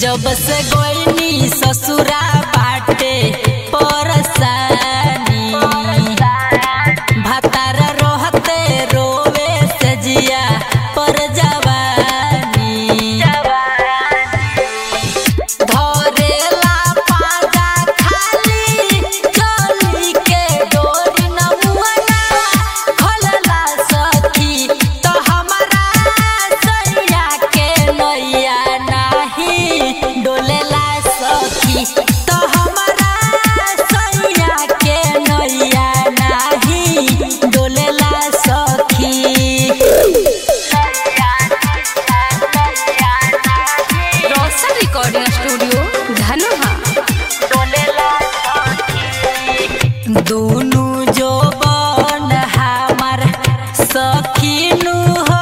जब से गोइनी ससुरा बाटे परसानी भातार रोहते रोवे से जिया पर जवानी धरेला पाजा खाली चली के डोरी नमुना खोलला सखी तो हमारा सैया के नैया नाही डोलेला सखी तो हमारा सैया के नैया नाही डोलेला सखी रोशन रिकॉर्डिंग स्टूडियो धनुहा दुनु जो बन हमार सखीनु हो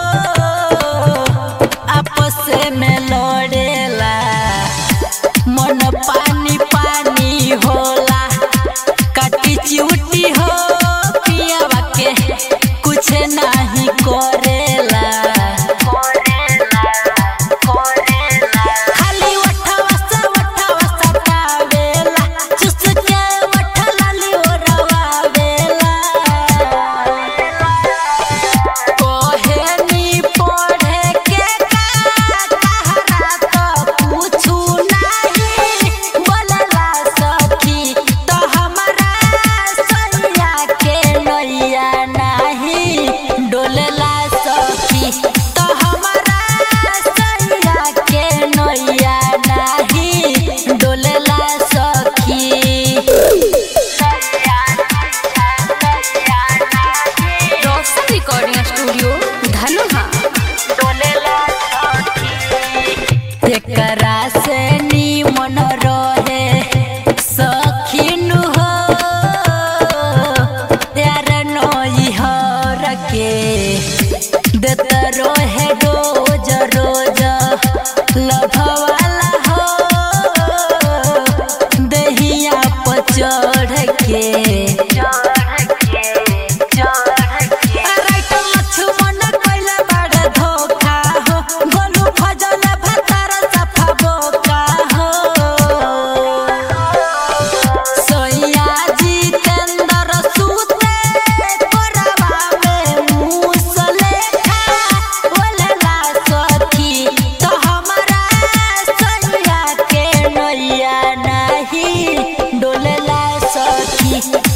आपस में लड़ेला मन पानी पानी होला काटी चिउटी हो पियावा के कुछ नहीं करेला खाली वठवा से वठवा सटावेला चुस के वठलाली ओरवावेला कोहेनी पढ़े के कहरा तो पूछू नहीं बोलला सखी तो हमारा सैया के नैया नहीं डोलला सखी तो हमारा सैया के नैया नहीं डोलला सखी रोशन रिकॉर्डिंग स्टूडियो धनुहा एकरा से निमन रहे सखीनु हो त्यार नई हर के देत रहे रोज रोज लभवाला हो दहिया पर चढ़ के राइट लक्ष्मण कइले बड़ धोखा हो गोलू फजल भतार सफा बोका हो सोया जितेंद्र सूते कोरवा में मूस लेखा बोलला सखी तो हमारा सैया के नैया नहीं डोलला सखी